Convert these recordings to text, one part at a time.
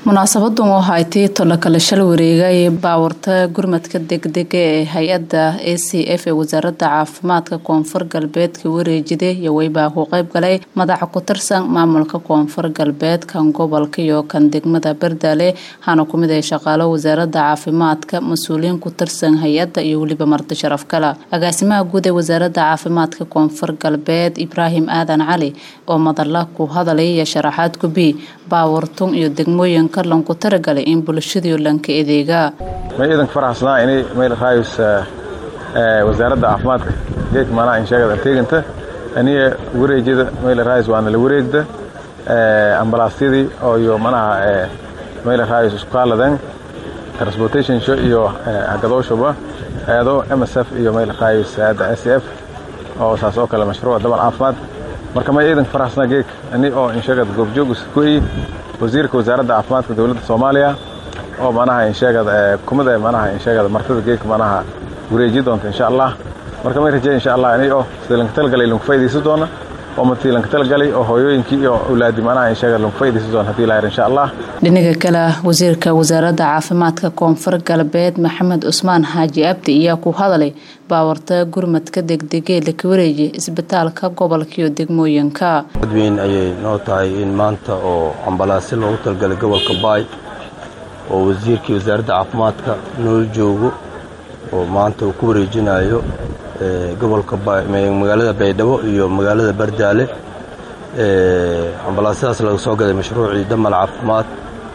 munaasabadan oo haytay tolokale shal wareega ee baawarta gurmadka degdega ee hay-adda a c f ee wasaaradda caafimaadka koonfur galbeedka wareejida iyo weybaa ku qeyb galay madaxa ku tirsan maamulka koonfur galbeed kan gobolka iyo kan degmada bardaale waxaana kumid ay shaqaalo wasaaradda caafimaadka mas-uuliyiin ku tirsan hay-adda iyo weliba marti sharaf kale agaasimaha guud ee wasaaradda caafimaadka koonfur galbeed ibraahim aadan cali oo madala ku hadalay iyo sharaxaad gubi baawartun iyo degmooyin lanku taragalay in bulshadii lanka adeegaa may iidanka faraxsanaa inay mayl raayus wasaaradda caafimaadka geedka maanaha insheegada teeganta aniga wareejada mayl raayus waana la wareegda ambalaasyadii oo iyo manaha mayl raayus isku qaaladan transportation show iyo hagadooshuba hay-ado m s f iyo mayl raayus hay-adda s f oo saas oo kale mashruuca dabal caafimaad marka may iidanka faraxsanaa geedka ani oo insheegada goobjoog iskuyi wasiirka wasaaradda caafimaadka dowladda soomaaliya oo manaha insheegada kumida manaha insheegada martida geedka manaha wareeji doonta insha allah marka may rajey insha allah inay oo sida lanka talgalay lanku faa'idaysan doona oo martii lanka talgalay oo hooyooyinkii iyo awlaadi manaha insheegada lanku faa'idaysan doona hadii lahayr insha allah dhinaga kale wasiirka wasaaradda caafimaadka koonfur galbeed maxamed cusmaan xaaji abdi ayaa ku hadalay baawarta gurmadka degdegee laka wareeji isbitaalka gobolka iyo degmooyinka dadweyn ayay noo tahay in maanta oo ambalaasyo loogu talgalay gobolka baay oo wasiirkii wasaaradda caafimaadka nool joogo oo maanta uu ku wareejinayo gobolka magaalada baydhabo iyo magaalada bardaale ambalaasyadaas laga soo gaday mashruucii damal caafimaad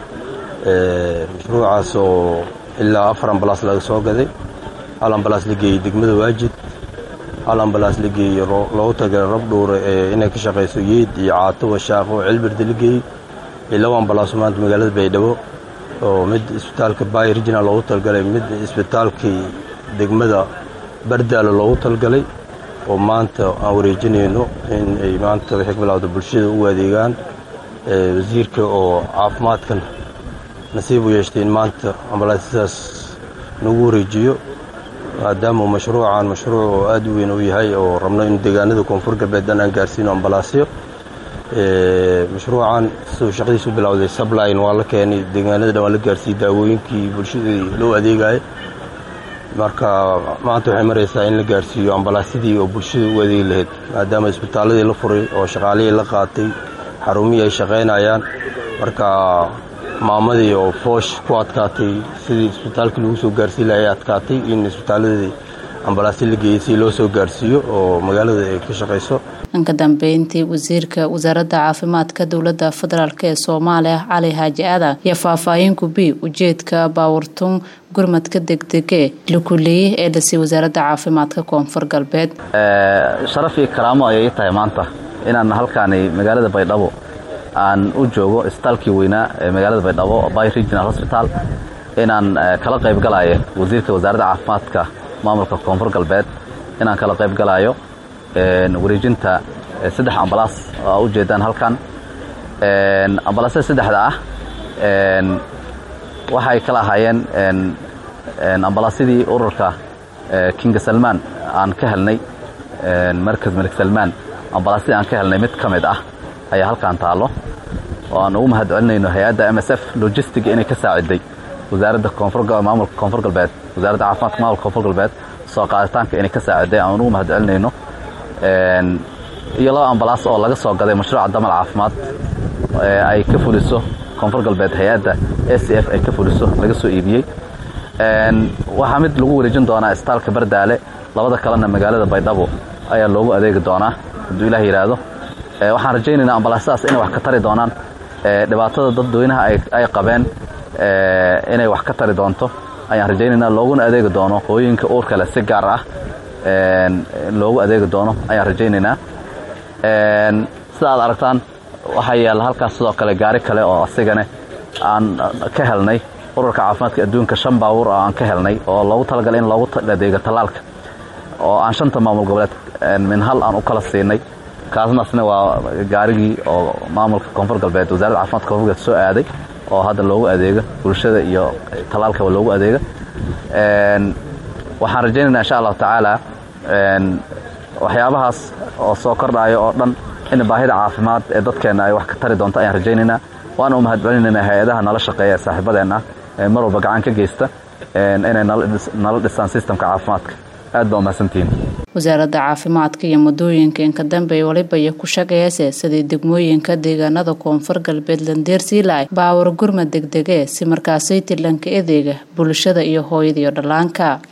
mashruucaas oo ilaa afar ambalaas laga soo gaday hal ambalaas la geeyey degmada waajid hal ambalaas la geeyey loogu tagalay rabdhuure inay ka shaqayso yeed iyo caato washaaqo oo cilbirda la geeyey iyo laba ambalaaso maanta magaalada baydhabo oo mid isbitaalka bay regional loogu talgalay mid isbitaalkii degmada bardaalo loogu talgalay oo maanta aan wareejinayno in ay maanta waxay ka bilowda bulshada u adeegaan wasiirka oo caafimaadkan nasiib u yeeshtay in maanta ambalaasyadaas nagu wareejiyo maadaama mashruucan mashruuc oo aad u weyn u yahay oo rabno in deegaanada koonfur galbeed dhan aan gaarsiino ambalaasyo mashruucan siduu shaqadiisu bilowday subline waa la keenay deegaanada dhan waa la gaarsiiyey daawooyinkii bulshadii loo adeegaya marka maanta waxay maraysaa in la gaarsiiyo ambalaasyadii oo bulshada u adeegi lahayd maadaama isbitaaladii la furay oo shaqaalihii la qaatay xarumihii ay shaqaynayaan marka maamadii oo foosh ku adkaatay sidii isbitaalkii lagu soo gaarsiin lahay ay adkaatay in isbitaaladii ambalaasyo la geeyey si loo soo gaarsiiyo oo magaalada ay ka shaqayso dhanka dambeyntii wasiirka wasaaradda caafimaadka dowladda federaalk ee soomaaliya cali xaaji aadan iyo faahfaahin gubi ujeedka baawartun gurmadka degdege lakuleeye ee dhasay wasaaradda caafimaadka koonfur galbeed sharaf iyo karaamo ayay tahay maanta inaan halkaani magaalada baydhabo aan u joogo isbitaalkii weynaa ee magaalada baydhabo by regional hosbital inaan kala qayb galaayo wasiirka wasaaradda caafimaadka maamulka koonfur galbeed inaan kala qayb galaayo wareejinta saddex ambalaas oo u jeedaan halkan ambalaasyada saddexda ah waxay kala ahaayeen ambalaasyadii ururka kinga salmaan aan ka helnay markas malik salmaan ambalaasyadii aan ka helnay mid ka mid ah ayaa halkan taallo oo aan ugu mahad celinayno hay-adda m s f logistiga inay ka saaciday wasaaradda maamulka koonfur galbeed wasaaradda caafimaadka maamulka koonfur galbeed soo qaaditaanka inay ka saaciday aan ugu mahad celinayno iyo laba ambalaas oo laga soo gaday mashruuca damal caafimaad ay ka fuliso koonfur galbeed hay-adda a c f ay ka fuliso laga soo iibiyey waxaa mid lagu wareejin doonaa isbitaalka bardaale labada kalena magaalada baydhabo ayaa loogu adeegi doonaa hadduu ilah yidhaahdo waxaan rajaynaynaa ambalaasyadaas inay wax ka tari doonaan dhibaatada dadweynaha ay qabeen inay wax ka tari doonto ayaan rajaynaynaa looguna adeegi doono hooyinka uurka leh si gaar ah loogu adeegi doono ayaan rajaynaynaa sida aad aragtaan waxaa yaalla halkaas sidoo kale gaari kale oo asigane aan ka helnay ururka caafimaadka adduunka shan baabuur oo aan ka helnay oo loogu talagalay in loogu adeego tallaalka oo aan shanta maamul goboleed min hal aan u kala siinay kaasnaasna waa gaarigii oo maamulka koonfur galbeed wasaaradda caafimaadka koonfur galbeed soo aaday oo hadda loogu adeego bulshada iyo tallaalkaba loogu adeego waxaan rajaynaynaa insha allahu tacaala waxyaabahaas oo soo kordhaayo oo dhan in baahida caafimaad ee dadkeenna ay wax ka tari doonto ayaan rajaynaynaa waana u mahad celinayna hay-adaha nala shaqeeya ee saaxiibadeen ah ee mar walba gacan ka geysta inay nala dhisaan sistamka caafimaadka aad baa umahadsantihiin wasaaradda caafimaadka iyo muddooyinka inka dambe waliba iyo ku shaqeeyase sidii degmooyinka deegaanada koonfur galbeed landeersiilaay baawar gurmad degdege si markaasay tilanka edeega bulshada iyo hooyada iyo dhallaanka